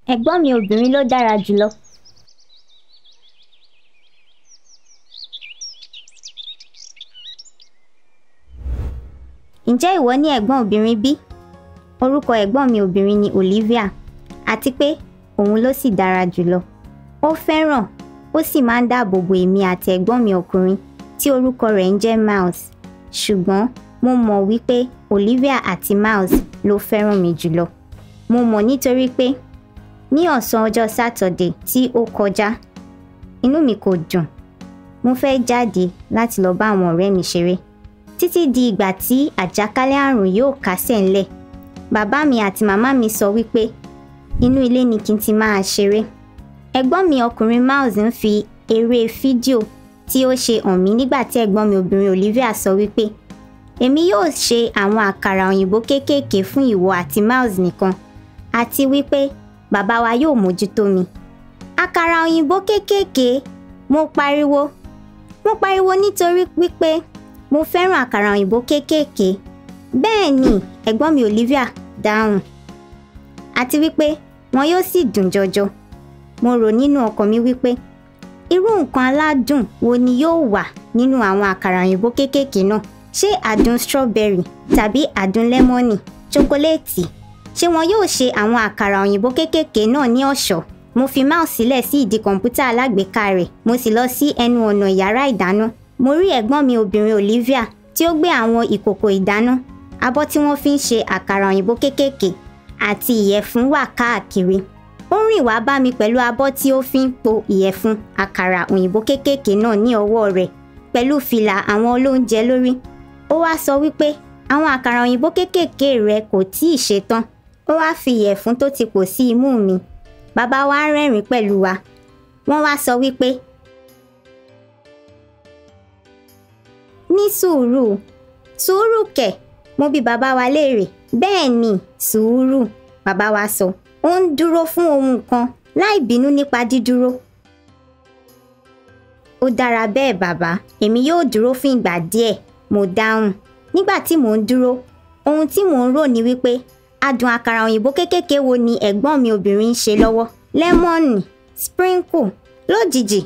Ẹ̀gbọ́n mi obìnrin ló dára jùlọ. Ǹjẹ́ ìwọ ní ẹ̀gbọ́n obìnrin bí? Orúkọ ẹ̀gbọ́n mi obìnrin ni Olivia àti pé òun ló sì dára jùlọ. Ó fẹ́ràn ó sì máa ń dáàbò bo èmi àti ẹ̀gbọ́n mi ọkùnrin tí orúkọ rẹ̀ ń jẹ́ Miles. Ṣùgbọ́n mo mọ̀ wípé Olivia àti Miles ló fẹ́ràn mi jùlọ. Mo mọ̀ nítorí pé ní ọ̀sán ọjọ́ Sátọ̀dé tí ó kọjá inú mi kò dùn. Mo fẹ́ jáde láti lọ bá àwọn ọ̀rẹ́ mi ṣeré títí di ìgbà tí àjàkálẹ̀ àrùn yóò kásẹ̀ ńlẹ̀. Bàbá mi àti màmá mi sọ wípé inú ilé ni kí n ti máa ṣeré. Ẹ̀gbọ́n mi ọkùnrin Miles ń fi eré fídíò tí ó ṣe hàn mí nígbà tí ẹ̀gbọ́n mi obìnrin Olivia sọ wípé èmi yóò ṣe àwọn àkàrà òyìnbó kéékèèké fún ìwọ àti Miles nìkan àti wípé bàbá wa yóò mójútó mi. Àkàrà òyìnbó kéékèèké mo pariwo mo pariwo nítorí wípé mo fẹ́ràn àkàrà òyìnbó kéékèèké. Bẹ́ẹ̀ ni ẹ̀gbọ́n mi Olivia dáhùn àti wípé wọn yóò sì dùn jọjọ. Mo rò nínú ọkàn mi wípé irú nǹkan aládùn wo ni yóò wà nínú àwọn àkàrà òyìnbó kéékèèké náà? Ṣé àdùn strawberry tàbí àdùn lẹ́mọ́nì, chokoléètì? Ṣé wọn yóò ṣe àwọn àkàrà òyìnbó kéékèèké náà ní ọ̀ṣọ́? Mo fi Miles sílẹ̀ sí ìdí kọ̀ǹpútà alágbèéká rẹ̀ mo sì lọ sí ẹnu ọ̀nà yàrá ìdáná. Mo rí ẹ̀gbọ́n mi obìnrin Olivia tí ó gbé àwọn ìkòkò ìdáná, abọ́ tí wọ́n fi ń ṣe àkàrà òyìnbó kéékèèké àti ìyẹ̀fun wà káàkiri. Ó rìn wá bá mi pẹ̀lú abọ́ tí ó fi ń po ìyẹ̀fun àkàrà òyìnbó kéékèèké náà ní ọwọ́ rẹ̀ pẹ̀lú fìlà àwọn olóúnjẹ lórí. Ó wá sọ wípé àwọn àkàrà òyìnbó kéékèèké rẹ̀ kò tíì ṣetán. Ó wá fi ìyẹ̀fun tó ti pò sí imú mi. Bàbá wa rẹ́rìn-ín pẹ̀lú wa. Wọ́n wá sọ wípé ní sùúrù sùúrù kẹ̀ mo bi bàbá wa léèrè bẹ́ẹ̀ ni sùúrù bàbá wa sọ ó ń dúró fún ohun kan láì bínú nípa dídúró. ó dára bẹ́ẹ̀ bàbá èmi yóò dúró fún ìgbà díẹ̀ mo dáhùn nígbà tí mò ń dúró ohun tí mò ń rò ní wípé adùn àkàrà òyìnbó kéékèèké wo ni ẹ̀gbọ́n mi obìnrin ń ṣe lọ́wọ́ lẹ́mọ́nì sprinkle lójijì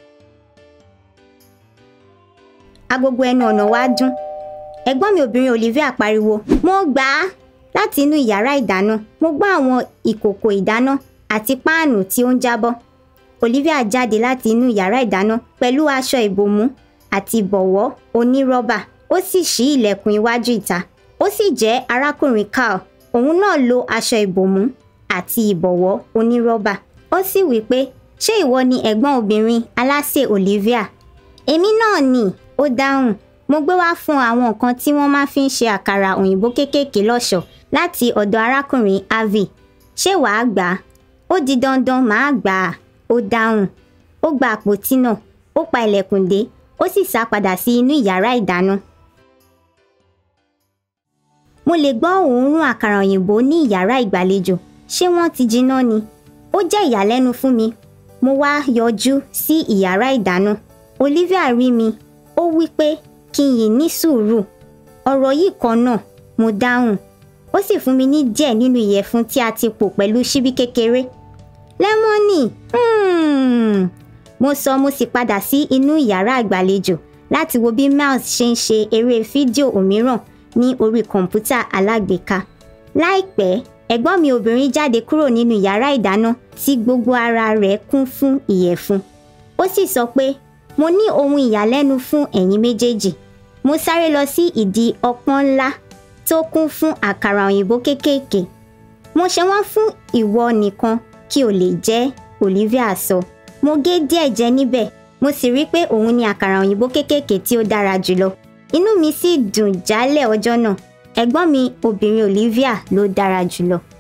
agogo ẹnu ọ̀nà wa dún ẹ̀gbọ́n mi obìnrin Olivia pariwo mo gbà á láti inú ìyàrá ìdáná mo gbọ́ àwọn ìkòkò ìdáná àti páànù tí ó ń jábọ́ Olivia jáde láti inú ìyàrá ìdáná pẹ̀lú aṣọ ìbòmú àti ìbọ̀wọ́ onírọ́bà ó sì ṣí ilẹ̀kùn iwájú ìta ó sì jẹ́ arákùnrin Carl òun náà lo aṣọ ìbòmú àti ìbọ̀wọ́ onírọ́bà ó sì wí pé ṣé ìwọ ni ẹ̀gbọ́n obìnrin alásè Olivia èmi náà ni ó dáhùn mo gbé wá fún àwọn nǹkan tí wọ́n máa fi ń ṣe àkàrà òyìnbó kéékèèké lọ́ṣọ̀ọ́ láti ọ̀dọ̀ arákùnrin Harvey ṣé wàá gbà á ó di dandan màá gbà á ó dáhùn ó gba àpótí náà ó pa ilẹ̀kùn dé ó sì sá padà sí inú ìyàrá ìdáná. mo lè gbọ́ òórùn àkàrà òyìnbó ní ìyàrá ìgbàlejò ṣé wọ́n ti jiná ni ó jẹ́ ìyàlẹ́nu fún mi mo wá yọjú sí ìyàrá ìdáná Olivia rí mi ó wí pé kí n yìí ní sùúrù ọ̀rọ̀ yìí kan náà mo dáhùn ó sì fún mi ní díẹ̀ nínú ìyẹ̀fun tí a ti pò pẹ̀lú ṣíbí kékeré lẹ́mọ́nì hmm. mo sọ mo sì padà sí inú ìyàrá ìgbàlejò láti wo bí Miles ṣe ń ṣe eré fídíò òmíràn ní orí kọ̀ǹpútà alágbèéká láìpẹ́ ẹ̀gbọ́n mi obìnrin jáde kúrò nínú yàrá ìdáná tí gbogbo ara rẹ̀ kún fún ìyẹ̀fun ó sì sọ pé mo ní ohun ìyàlẹ́nu fún ẹ̀yin méjèèjì mo sáré lọ sí ìdí ọpọ́n ńlá tó kún fún àkàrà òyìnbó kéékèèké mo ṣe wọ́n fún ìwọ nìkan kí o lè jẹ Olivia sọ mo gé díẹ̀ jẹ níbẹ̀ mo sì rí pé òun ni àkàrà òyìnbó kéékèèké tí ó dára jùlọ inú mi sì dùn jálẹ̀ ọjọ́ náà ẹ̀gbọ́n mi obìnrin Olivia ló dára jùlọ